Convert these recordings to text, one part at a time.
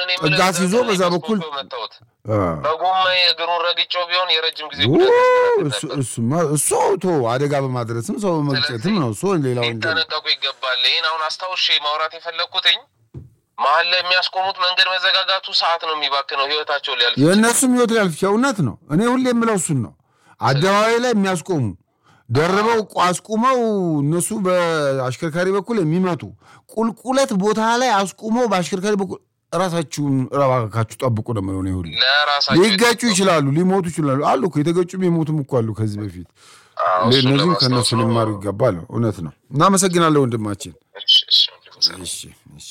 እኔ የምልህ ጥጋት ይዞ እዛ በዛ ላይ በኩል መስኮት መታወት አ፣ በጎማ እግሩን ረግጬው ቢሆን የረጅም ጊዜ ኦ፣ ጉዳት ያስተናግድ እሱ ነበር። እሱማ- እሱ ቶ አደጋ በማድረስም ሰው በመግጨትም ነው። እሱ ሌላ ወንጀል ነው። ሊጠነቀቁ ይገባል። ይህን አሁን አስታውሼ ማውራት የፈለግኩትኝ መሀል ላይ የሚያስቆሙት መንገድ መዘጋጋቱ ሰዓት ነው የሚባክነው፣ ህይወታቸው ሊያልፍ የእነሱም ህይወት ሊያልፍ ይችላል። እውነት ነው። እኔ ሁሌ የምለው እሱን ነው። አደባባይ ላይ የሚያስቆሙ ደርበው አስቁመው እነሱ በአሽከርካሪ በኩል የሚመጡ ቁልቁለት ቦታ ላይ አስቁመው በአሽከርካሪ በኩል ራሳችሁን እባካችሁ ጠብቁ ነው የምለው እኔ ሁሌ። ለራሳቸው ሊገጩ ይችላሉ፣ ሊሞቱ ይችላሉ። አሉ እኮ የተገጩም የሞቱም እኮ አሉ ከዚህ በፊት። አዎ፣ እሱን እነዚህም ለማስታወስ ከእነሱ ነው። ሊማሩ ይገባል። እውነት ነው። እናመሰግናለን ወንድማችን። እሺ፣ እሺ፣ ወንድም። እሺ እሺ።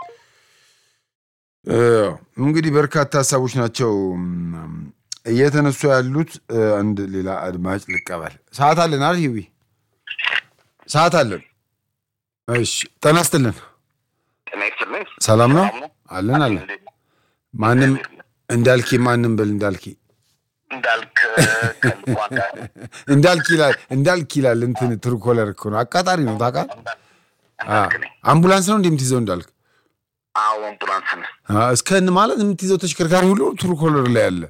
እ፣ እንግዲህ በርካታ ሀሳቦች ናቸው እም፣ እየተነሱ ያሉት። እ፣ አንድ ሌላ አድማጭ ልቀበል። ሰዓት አለን አይደል? ሂዊ ሰዓት አለን። እሺ ጤና ይስጥልን። ጤና ይስጥልኝ። ሰላም ነው ሰላም ነው? አለን አለን። እንዴት ነው? ማንም እንዳልኪ ማንም በል እንዳልኪ እንዳልክ ከልቧ ጋር እንዳልኪ ይላል እንዳልኪ ይላል። እንትን ትርኮለር እኮ ነው አቃጣሪ ነው ታውቃለህ። አ፣ እንዳልክ ነኝ። አምቡላንስ ነው እንዴ የምትይዘው እንዳልክ? አዎ አምቡላንስ ነው። አ፣ እስከን ማለት የምትይዘው ተሽከርካሪ ሁሉ ትርኮለር ላይ አለ።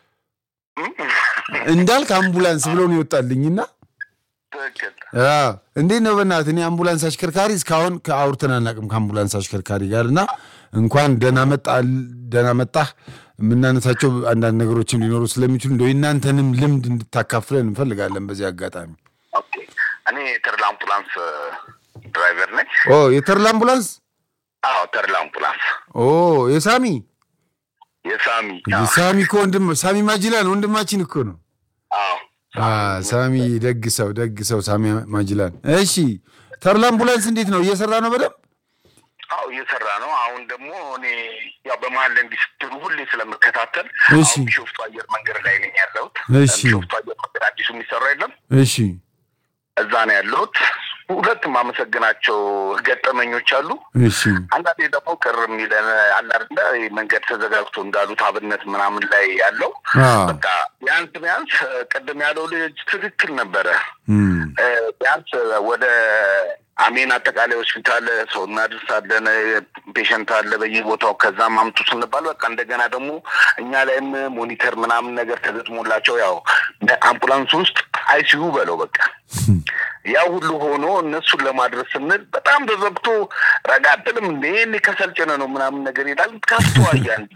እንዳልክ አምቡላንስ ብሎ ነው ይወጣልኝና ትክክል። አዎ፣ እንዴት ነው በእናትህ እኔ አምቡላንስ አሽከርካሪ እስካሁን ከአውርተን አናውቅም ከአምቡላንስ አሽከርካሪ ጋር እና እንኳን ደህና መጣ ደህና መጣህ የምናነሳቸው አንዳንድ ነገሮችም ሊኖሩ ስለሚችሉ እንደው የእናንተንም ልምድ እንድታካፍለን እንፈልጋለን በዚህ አጋጣሚ ኦኬ። እኔ ተርላ አምቡላንስ ድራይቨር ነኝ። ኦ የተርላ አምቡላንስ አዎ ተርላ አምቡላንስ ኦ የሳሚ የሳሚ እንግዲህ ሳሚ እኮ ወንድም ሳሚ ማጅላን ወንድማችን እኮ ነው አዎ አ፣ ሳሚ ደግ ሰው ደግ ሰው ሳሚ ማጅላን እሺ ተርላ አምቡላንስ እንዴት ነው እየሰራ ነው በደንብ አዎ እየሰራ ነው። አሁን ደግሞ እኔ ያው በመሀል ላይ እንዲህ ስትሉ ሁሌ ስለምከታተል እሺ። አሁን ቢሾፍቱ አየር መንገድ ላይ ነኝ ያለሁት። እሺ። ቢሾፍቱ አየር መንገድ አዲሱ የሚሰራ የለም እሺ እዛ ነው ያለሁት። ሁለት ማመሰግናቸው ገጠመኞች አሉ። እሺ አንዳንዴ ደግሞ ቅር የሚለን አለ አይደለ ይህ መንገድ ተዘጋግቶ እንዳሉት አብነት ምናምን ላይ ያለው አ፣ በቃ ቢያንስ ቢያንስ ቅድም ያለው ልጅ ትክክል ነበረ። እም፣ እ፣ ቢያንስ ወደ አሜን አጠቃላይ ሆስፒታል ሰው እናደርሳለን። ፔሸንት አለ በየቦታው ከዛም አምጡ ስንባል በቃ እንደገና ደግሞ እኛ ላይም ሞኒተር ምናምን ነገር ተገጥሞላቸው ያው አምቡላንስ ውስጥ አይሲዩ በለው በቃ ያ ሁሉ ሆኖ እነሱን ለማድረስ ስንል በጣም ተዘግቶ ረጋ አትልም እንዴ እኔ ከሰልጭነ ነው ምናምን ነገር ይላል። ካስተዋያ እንዲ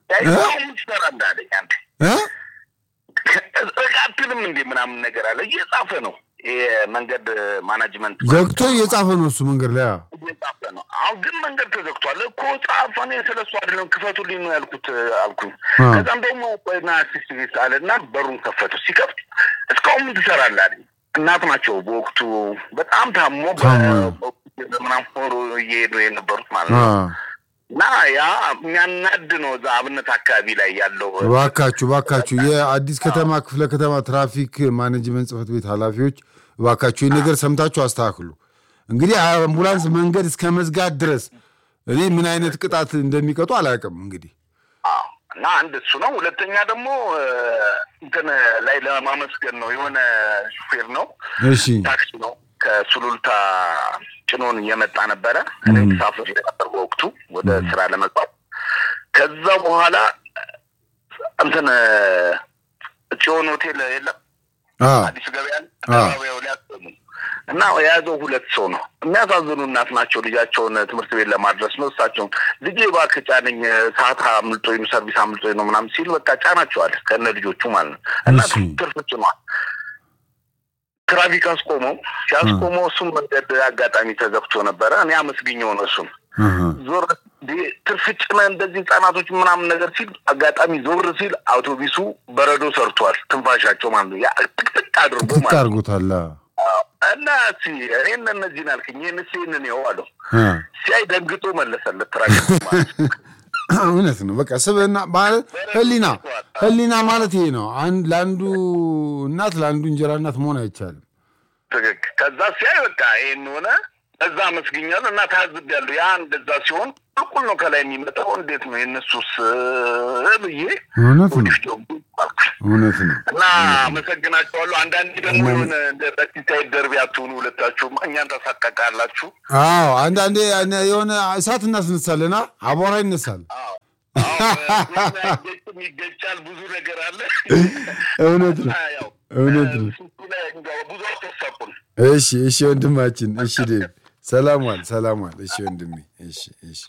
ስራ እንዳለኝ አንድ እ? ረጋ አትልም እንዴ ምናምን ነገር አለ እየጻፈ ነው የመንገድ ማናጅመንት ዘግቶ እየጻፈ ነው እሱ መንገድ ላይ አ። እየጻፈ ነው። አሁን ግን መንገድ ተዘግቷል እኮ ጻፈ። እኔ ስለሱ አይደለም ክፈቱልኝ ነው ያልኩት አልኩኝ። አ። ከዛም ደግሞ ቆይና አሲስት ቤት አለ እና በሩን ከፈቱ። ሲከፍት እስካሁን ምን ትሰራለህ አለኝ። እናት ናቸው በወቅቱ በጣም ታሞ ታሞ። ምናምን ሆሮ እየሄዱ የነበሩት ማለት አ። ነው። እና ያ የሚያናድ ነው። እዛ አብነት አካባቢ ላይ ያለው እባካችሁ እባካችሁ የአዲስ ከተማ ክፍለ ከተማ ትራፊክ ማኔጅመንት ጽሕፈት ቤት ኃላፊዎች እባካችሁ ይህ ነገር ሰምታችሁ አስተካክሉ። እንግዲህ አምቡላንስ መንገድ እስከ መዝጋት ድረስ እኔ ምን አይነት ቅጣት እንደሚቀጡ አላውቅም። እንግዲህ አዎ። እና አንድ እሱ ነው። ሁለተኛ ደግሞ እ፣ እንትን ላይ ለማመስገን ነው። የሆነ ሹፌር ነው እሺ ታክሲ ነው ከሱሉልታ ጭኖን እየመጣ ነበረ። እኔ ተሳፍሬ ነበር በወቅቱ ወደ ስራ ለመግባት። ከዛ በኋላ እንትን ጽዮን ሆቴል የለም አ፣ አዲስ ገበያ አ። አካባቢው ላይ አሰሙ እና የያዘው ሁለት ሰው ነው። የሚያሳዝኑ እናት ናቸው። ልጃቸውን ትምህርት ቤት ለማድረስ ነው። እሳቸውን ልጄ እባክህ ጫነኝ፣ ሰዓት አምልጦኝ ነው፣ ሰርቪስ አምልጦኝ ነው ምናምን ሲል በቃ ጫናቸዋል ከነ ልጆቹ ማለት ነው። እና እሺ። ትርፍ ጭኗል። ትራፊክ አስቆመው። ሲያስቆመው እሱም መንገድ አጋጣሚ ተዘግቶ ነበረ። እኔ አመስግኘው ነው እሱም አሃ። ዞር እንዴ ትርፍ ጭነህ እንደዚህ ህጻናቶች ምናምን ነገር ሲል አጋጣሚ ዞር ሲል አውቶቢሱ በረዶ ሰርቷል። ትንፋሻቸው ማለት ነው። ያ ጥቅጥቅ አድርጎ ትክ ማለት ነው። አድርጎታል። አ፣ እና እስኪ እኔን እነዚህን አልክኝ ይህን ስ ይህንን ይኸው አለው። አ። ሲያይ ደንግጦ መለሰለት። ትራፊክ ማለት ነው። እውነት ነው። በቃ ስብዕና ማለት ህሊና ህሊና ማለት ይሄ ነው። አንድ ለአንዱ እናት ለአንዱ እንጀራ እናት መሆን አይቻልም። ትክክል። ከዛ ሲያይ በቃ ይህን ሆነ። እዛ አመስግኛለሁ እና ታዝቤያለሁ። ያ እንደዛ ሲሆን እኩል ነው ከላይ የሚመጣው። እንዴት ነው የእነሱስ ብዬ እውነት ነው። ወዲህ ደግሞ አልኩኝ። እውነት ነው። እና አመሰግናቸዋለሁ። አንዳንዴ ደግሞ የሆነ እንደ በቲሳይድ ደርቢ አትሆኑ ሁለታችሁም፣ እኛን ታሳቀቃላችሁ። አዎ አንዳንዴ የሆነ እሳት እናስነሳለና አቧራ ይነሳል። አዎ አይገጭም፣ ይገጫል። ብዙ ነገር አለ። እውነት ነው ያው እውነት ነው። እሱ ላይ እንገባ- ብዙ አተሳቁን እሺ እሺ ወንድማችን እሺ ዴቭ ሰላም ዋል ሰላም ዋል እሺ ወንድሜ እሺ እሺ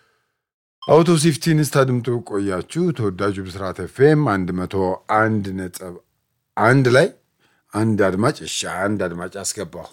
አውቶ ሲፍቲን ስታድምጡ ቆያችሁ ተወዳጁ ብስራት ኤፍኤም አንድ መቶ አንድ ነጥብ አንድ ላይ አንድ አድማጭ እሺ አንድ አድማጭ አስገባሁ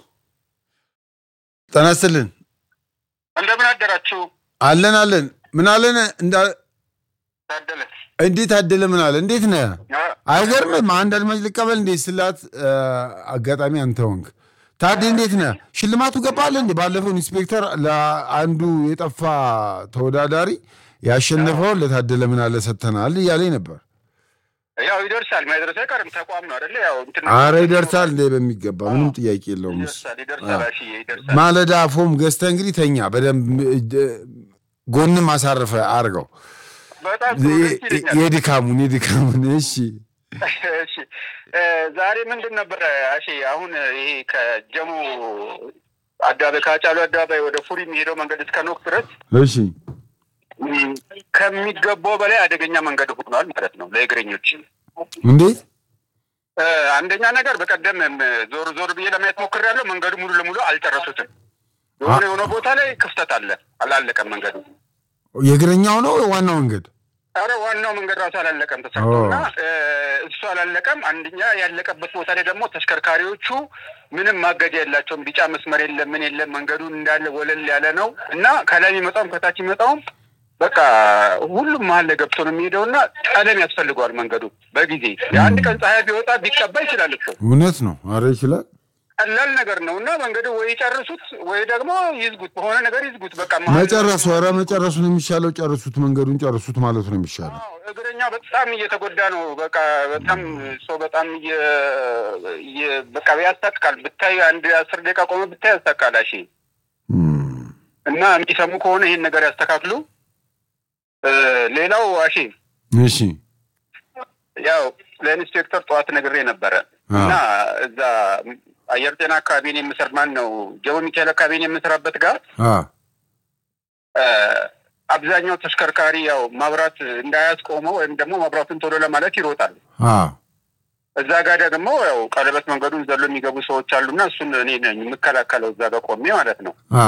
ጤና ይስጥልን እንደምን አደራችሁ? አለን አለን ምን አለን እንዳ- ታደለ እንዴት አደለ ምን አለ እንዴት ነህ አይገርምም አንድ አድማጭ ልቀበል እንዴ ስላት አ፣ አጋጣሚ አንተ ሆንክ ታዴ እንዴት ነህ ሽልማቱ ገባለ እንዴ ባለፈው ኢንስፔክተር ለአንዱ የጠፋ ተወዳዳሪ ያሸነፈውን ለታደለ ምን አለ ሰጥተናል እያለኝ ነበር ያው ይደርሳል። ማይደርስ አይቀርም። ተቋም ነው አይደለ? ያው እንትን አረ ይደርሳል እንዴ በሚገባ ምንም ጥያቄ የለውም እሱ ይደርሳል፣ ይደርሳል። እሺ ይደርሳል። ማለዳ ፎም ገዝተህ እንግዲህ ተኛ በደንብ እ፣ ጎንም አሳርፈ አርገው በጣም ጥሩ ደስ ይለኛል። የድካሙን የድካሙን እሺ እሺ እ፣ ዛሬ ምንድን ነበረ አሺ አሁን ይሄ ከጀሙ አደባባይ ከአጫሉ አደባባይ ወደ ፉሪ የሚሄደው መንገድ እስከ ኖክ ድረስ እሺ ም፣ ከሚገባው በላይ አደገኛ መንገድ ሆኗል ማለት ነው ለእግረኞች። እንዴት እ፣ አንደኛ ነገር በቀደም ም፣ ዞር ዞር ብዬ ለማየት ሞክሬያለሁ። መንገዱ ሙሉ ለሙሉ አልጨረሱትም። የሆነ የሆነ ቦታ ላይ ክፍተት አለ፣ አላለቀም መንገዱ። የእግረኛው ነው ዋናው መንገድ አረ ዋናው መንገድ ራሱ አላለቀም ተሰርቶ እና እ፣ እሱ አላለቀም። አንደኛ ያለቀበት ቦታ ላይ ደግሞ ተሽከርካሪዎቹ ምንም ማገጃ የላቸውም። ቢጫ መስመር የለም፣ ምን የለም። መንገዱ እንዳለ ወለል ያለ ነው እና ከላይ የሚመጣውም ከታች የሚመጣውም በቃ ሁሉም መሀል ላይ ገብቶ ነው የሚሄደው እና ቀለም ያስፈልገዋል መንገዱ በጊዜ የአንድ ቀን ፀሐይ ቢወጣ ቢቀባ ይችላል እኮ እውነት ነው አረ ይችላል ቀላል ነገር ነው እና መንገዱ ወይ ይጨርሱት ወይ ደግሞ ይዝጉት፣ በሆነ ነገር ይዝጉት። በቃ መሀል- መጨረሱ ኧረ መጨረሱ ነው የሚሻለው ጨርሱት መንገዱን ጨርሱት ማለት ነው የሚሻለው አዎ፣ እግረኛ በጣም እየተጎዳ ነው። በቃ በጣም ሰው በጣም እየ- እየ- በቃ ያስታቅቃል። ብታይ አንድ አስር ደቂቃ ቆመ ብታይ ያስታቅቃል። እሺ እም፣ እና የሚሰሙ ከሆነ ይህን ነገር ያስተካክሉ። እ፣ ሌላው አሺ እሺ ያው ለኢንስፔክተር ጠዋት ነግሬ ነበረ አዎ። እና እዛ አየር ጤና አካባቢን የምሰር ማን ነው ጀሞ ሚካኤል አካባቢን የምሰራበት ጋር አ እ፣ አብዛኛው ተሽከርካሪ ያው ማብራት እንዳያስቆመው ወይም ደግሞ ማብራቱን ቶሎ ለማለት ይሮጣል። አ እዛ ጋር ደግሞ ያው ቀለበት መንገዱን ዘሎ የሚገቡ ሰዎች አሉና እሱን እኔ ነኝ የምከላከለው እዛ ጋር ቆሜ ማለት ነው። አ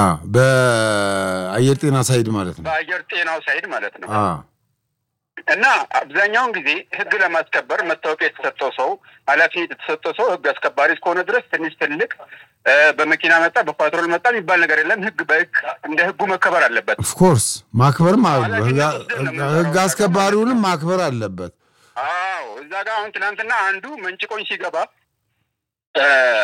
በአየር ጤና ሳይድ ማለት ነው በአየር ጤናው ሳይድ ማለት ነው። አ እና አብዛኛውን ጊዜ ሕግ ለማስከበር መታወቂያ የተሰጠው ሰው ኃላፊነት የተሰጠው ሰው ሕግ አስከባሪ እስከሆነ ድረስ ትንሽ ትልቅ እ፣ በመኪና መጣ በፓትሮል መጣ የሚባል ነገር የለም። ሕግ በሕግ እንደ ሕጉ መከበር አለበት። ኦፍኮርስ ማክበርም አለ ኃላፊነት ወስደን ነው የምንሰራው። ህግ አስከባሪውንም ማክበር አለበት አዎ እዛ ጋር አሁን ትናንትና አንዱ መንጭቆኝ ሲገባ እ፣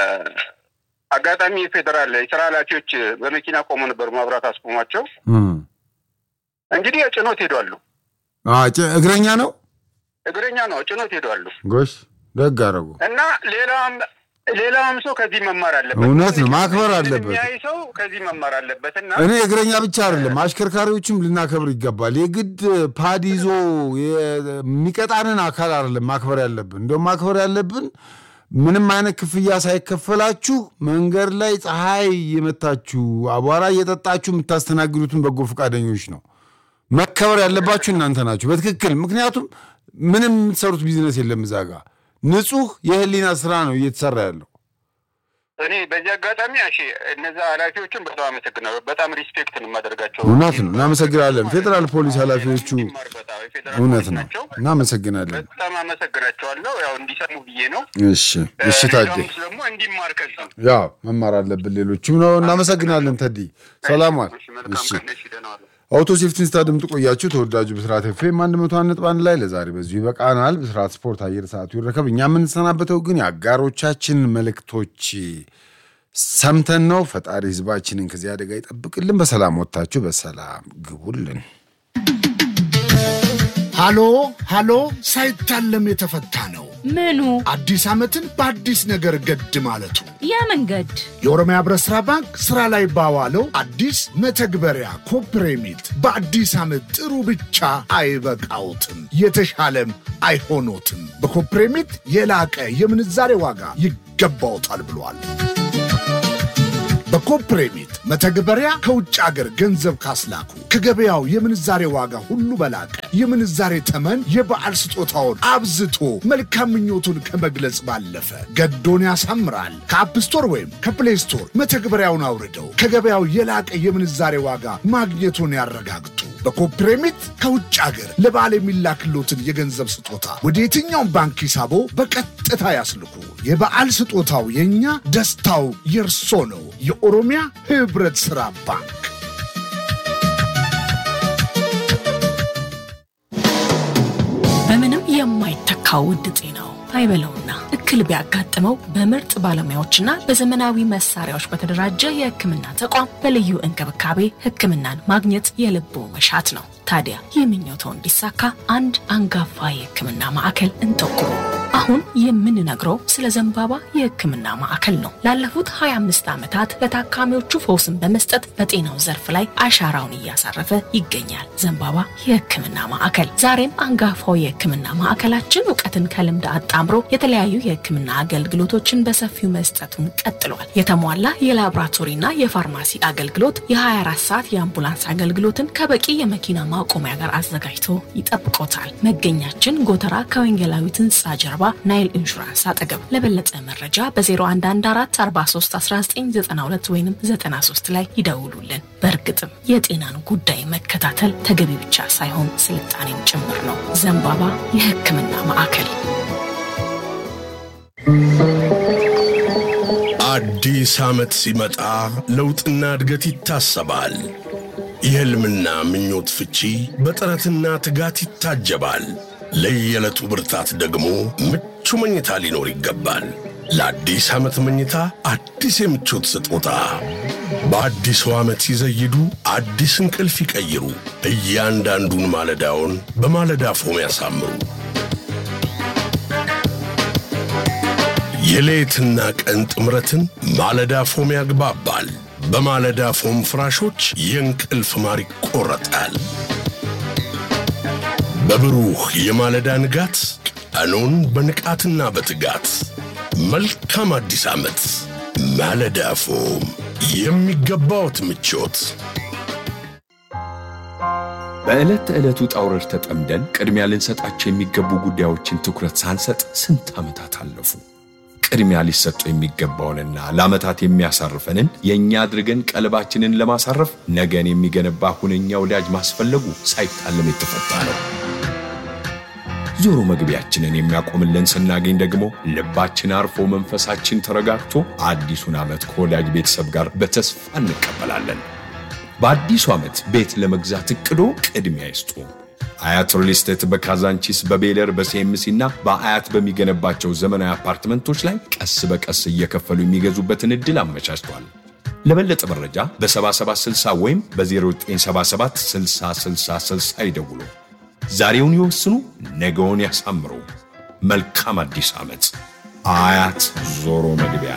አጋጣሚ የፌዴራል የስራ ኃላፊዎች በመኪና ቆሞ ነበሩ። ማብራት አስቆሟቸው። እም። እንግዲህ ጭኖት ሄዷሉ። አ ጭ- እግረኛ ነው እግረኛ ነው ጭኖት ሄዷሉ። ጎሽ ደግ አደረጉ እና ሌላውም ሌላውም ሰው ከዚህ መማር አለበት። እውነት ነው፣ ማክበር አለበት። የሚያይ ሰው ከዚህ መማር አለበት እና እኔ እግረኛ ብቻ አይደለም አሽከርካሪዎችም ልናከብር ይገባል። የግድ ፓድ ይዞ የሚቀጣንን አካል አይደለም ማክበር ያለብን። እንደውም ማክበር ያለብን ምንም አይነት ክፍያ ሳይከፈላችሁ መንገድ ላይ ፀሐይ የመታችሁ አቧራ እየጠጣችሁ የምታስተናግዱትን በጎ ፈቃደኞች ነው። መከበር ያለባችሁ እናንተ ናችሁ በትክክል ምክንያቱም ምንም የምትሰሩት ቢዝነስ የለም እዛ ጋ ንጹህ የህሊና ስራ ነው እየተሰራ ያለው። እኔ በዚህ አጋጣሚ እሺ እነዛ ኃላፊዎችን በጣም አመሰግናለሁ። በጣም ሪስፔክት ነው የማደርጋቸው። እውነት ነው፣ እናመሰግናለን። ፌዴራል ፖሊስ ኃላፊዎቹ እንዲማር በጣም የፌዴራል እውነት ፖሊስ ነው፣ ናቸው። እናመሰግናለን። በጣም አመሰግናቸዋለሁ። ያው እንዲሰሙ ብዬ ነው። እሺ እሺ፣ ታዴ ሌላውም ደግሞ እንዲማር ከዚህ ያው መማር አለብን። ሌሎችም ነው። እናመሰግናለን ተዲ። ሰላም ዋል። እሺ፣ መልካም እሺ ቀን። እሺ፣ ደህና ዋሉ። አውቶ ሴፍቲን ስታድምጡ ቆያችሁ። ተወዳጁ ብስራት ኤፍኤም አንድ መቶ አንድ ነጥብ አንድ ላይ ለዛሬ በዚሁ ይበቃናል። ብስራት ስፖርት አየር ሰዓቱ ይረከብ። እኛ የምንሰናበተው ግን የአጋሮቻችን መልእክቶች ሰምተን ነው። ፈጣሪ ህዝባችንን ከዚህ አደጋ ይጠብቅልን። በሰላም ወጥታችሁ በሰላም ግቡልን። ሃሎ ሃሎ ሳይታለም የተፈታ ነው። ምኑ አዲስ ዓመትን በአዲስ ነገር ገድ ማለቱ ያ መንገድ የኦሮሚያ ህብረት ሥራ ባንክ ሥራ ላይ ባዋለው አዲስ መተግበሪያ ኮፕሬሚት በአዲስ ዓመት ጥሩ ብቻ አይበቃውትም፣ የተሻለም አይሆኖትም። በኮፕሬሚት የላቀ የምንዛሬ ዋጋ ይገባውታል ብሏል። በኮፕሬሚት መተግበሪያ ከውጭ አገር ገንዘብ ካስላኩ ከገበያው የምንዛሬ ዋጋ ሁሉ በላቀ የምንዛሬ ተመን የበዓል ስጦታውን አብዝቶ መልካም ምኞቱን ከመግለጽ ባለፈ ገዶን ያሳምራል። ከአፕ ስቶር ወይም ከፕሌይ ስቶር መተግበሪያውን አውርደው ከገበያው የላቀ የምንዛሬ ዋጋ ማግኘቱን ያረጋግጡ። በኮፕሬሚት ከውጭ አገር ለበዓል የሚላክሎትን የገንዘብ ስጦታ ወደ የትኛውም ባንክ ሂሳቦ በቀጥታ ያስልኩ። የበዓል ስጦታው የእኛ፣ ደስታው የእርሶ ነው። የኦሮሚያ ህብረት ሥራ ባንክ። በምንም የማይተካው ውድ ጤናው አይበለውና እክል ቢያጋጥመው በምርጥ ባለሙያዎችና በዘመናዊ መሳሪያዎች በተደራጀ የሕክምና ተቋም በልዩ እንክብካቤ ሕክምናን ማግኘት የልቦ መሻት ነው። ታዲያ ይህ ምኞቶ እንዲሳካ አንድ አንጋፋ የሕክምና ማዕከል እንጠቁሙ። አሁን የምንነግረው ስለ ዘንባባ የሕክምና ማዕከል ነው። ላለፉት 25 ዓመታት ለታካሚዎቹ ፈውስን በመስጠት በጤናው ዘርፍ ላይ አሻራውን እያሳረፈ ይገኛል። ዘንባባ የሕክምና ማዕከል ዛሬም አንጋፋው የሕክምና ማዕከላችን እውቀትን ከልምድ አጣምሮ የተለያዩ የሕክምና አገልግሎቶችን በሰፊው መስጠቱን ቀጥሏል። የተሟላ የላቦራቶሪና የፋርማሲ አገልግሎት፣ የ24 ሰዓት የአምቡላንስ አገልግሎትን ከበቂ የመኪና ማቆሚያ ጋር አዘጋጅቶ ይጠብቆታል። መገኛችን ጎተራ ከወንጌላዊት ሕንፃ ጀርባ ናይል ኢንሹራንስ አጠገብ። ለበለጠ መረጃ በ0114431992 ወይም 93 ላይ ይደውሉልን። በእርግጥም የጤናን ጉዳይ መከታተል ተገቢ ብቻ ሳይሆን ስልጣኔም ጭምር ነው። ዘንባባ የሕክምና ማዕከል። አዲስ ዓመት ሲመጣ ለውጥና እድገት ይታሰባል። የሕልምና ምኞት ፍቺ በጥረትና ትጋት ይታጀባል። ለየዕለቱ ብርታት ደግሞ ምቹ መኝታ ሊኖር ይገባል። ለአዲስ ዓመት መኝታ አዲስ የምቾት ስጦታ በአዲሱ ዓመት ሲዘይዱ አዲስ እንቅልፍ ይቀይሩ። እያንዳንዱን ማለዳውን በማለዳ ፎም ያሳምሩ። የሌትና ቀን ጥምረትን ማለዳ ፎም ያግባባል። በማለዳ ፎም ፍራሾች የእንቅልፍ ማር ይቆረጣል። በብሩህ የማለዳ ንጋት ቀኑን በንቃትና በትጋት መልካም አዲስ ዓመት። ማለዳ ፎም የሚገባዎት ምቾት። በዕለት ተዕለቱ ውጣ ውረድ ተጠምደን ቅድሚያ ልንሰጣቸው የሚገቡ ጉዳዮችን ትኩረት ሳንሰጥ ስንት ዓመታት አለፉ። ቅድሚያ ሊሰጡ የሚገባውንና ለዓመታት የሚያሳርፈንን የእኛ አድርገን ቀልባችንን ለማሳረፍ ነገን የሚገነባ ሁነኛ ወዳጅ ማስፈለጉ ሳይታለም የተፈታ ነው። ዞሮ መግቢያችንን የሚያቆምልን ስናገኝ ደግሞ ልባችን አርፎ መንፈሳችን ተረጋግቶ አዲሱን ዓመት ከወዳጅ ቤተሰብ ጋር በተስፋ እንቀበላለን። በአዲሱ ዓመት ቤት ለመግዛት እቅዶ ቅድሚያ ይስጡ። አያት ሪል ስቴት በካዛንቺስ በቤለር በሲኤምሲ እና በአያት በሚገነባቸው ዘመናዊ አፓርትመንቶች ላይ ቀስ በቀስ እየከፈሉ የሚገዙበትን ዕድል አመቻችቷል። ለበለጠ መረጃ በ7760 ወይም በ0977 6060 ይደውሉ። ዛሬውን ይወስኑ፣ ነገውን ያሳምሩ። መልካም አዲስ ዓመት። አያት ዞሮ መግቢያ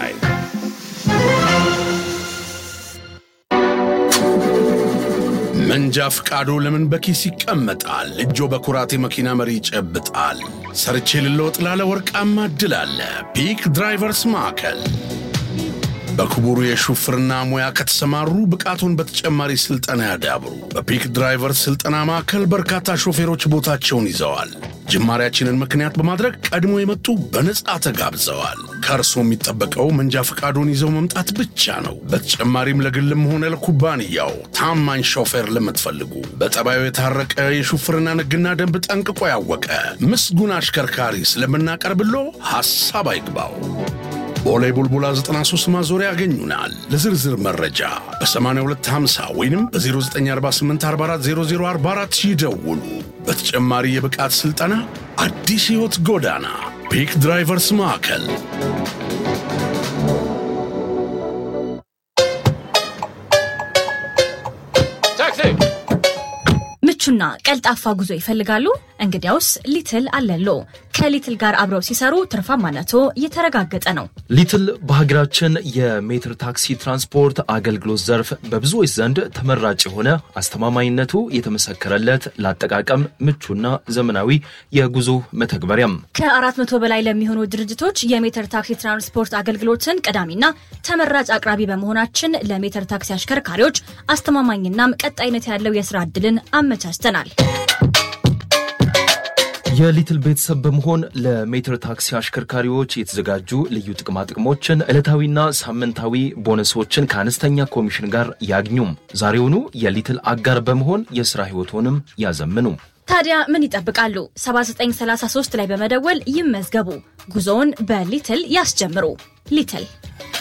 መንጃ ፍቃዶ ለምን በኪስ ይቀመጣል? እጆ በኩራት የመኪና መሪ ይጨብጣል። ሰርቼ ልለወጥ ላለ ወርቃማ እድል አለ። ፒክ ድራይቨርስ ማዕከል በክቡሩ የሹፍርና ሙያ ከተሰማሩ ብቃቱን በተጨማሪ ስልጠና ያዳብሩ። በፒክ ድራይቨርስ ስልጠና ማዕከል በርካታ ሾፌሮች ቦታቸውን ይዘዋል። ጅማሪያችንን ምክንያት በማድረግ ቀድሞ የመጡ በነጻ ተጋብዘዋል። ከእርሶ የሚጠበቀው መንጃ ፈቃዶን ይዘው መምጣት ብቻ ነው። በተጨማሪም ለግልም ሆነ ለኩባንያው ታማኝ ሾፌር ለምትፈልጉ በጠባዩ የታረቀ የሹፍርና ሕግና ደንብ ጠንቅቆ ያወቀ ምስጉን አሽከርካሪ ስለምናቀርብሎ ሐሳብ አይግባው። ቦሌ ቡልቡላ 93 ማዞሪያ ያገኙናል። ለዝርዝር መረጃ በ8250 ወይም በ0948440044 ይደውሉ። በተጨማሪ የብቃት ሥልጠና አዲስ ሕይወት ጎዳና ፒክ ድራይቨርስ ማዕከል ምቹና ቀልጣፋ ጉዞ ይፈልጋሉ? እንግዲያውስ ሊትል አለሎ ከሊትል ጋር አብረው ሲሰሩ ትርፋማነቶ የተረጋገጠ ነው። ሊትል በሀገራችን የሜትር ታክሲ ትራንስፖርት አገልግሎት ዘርፍ በብዙዎች ዘንድ ተመራጭ የሆነ አስተማማኝነቱ የተመሰከረለት ለአጠቃቀም ምቹና ዘመናዊ የጉዞ መተግበሪያም ከአራት መቶ በላይ ለሚሆኑ ድርጅቶች የሜትር ታክሲ ትራንስፖርት አገልግሎትን ቀዳሚና ተመራጭ አቅራቢ በመሆናችን ለሜትር ታክሲ አሽከርካሪዎች አስተማማኝናም ቀጣይነት ያለው የስራ ዕድልን አመቻችተናል። የሊትል ቤተሰብ በመሆን ለሜትር ታክሲ አሽከርካሪዎች የተዘጋጁ ልዩ ጥቅማ ጥቅሞችን፣ ዕለታዊና ሳምንታዊ ቦነሶችን ከአነስተኛ ኮሚሽን ጋር ያግኙም። ዛሬውኑ የሊትል አጋር በመሆን የሥራ ሕይወቶንም ያዘምኑ። ታዲያ ምን ይጠብቃሉ? 7933 ላይ በመደወል ይመዝገቡ። ጉዞውን በሊትል ያስጀምሩ። ሊትል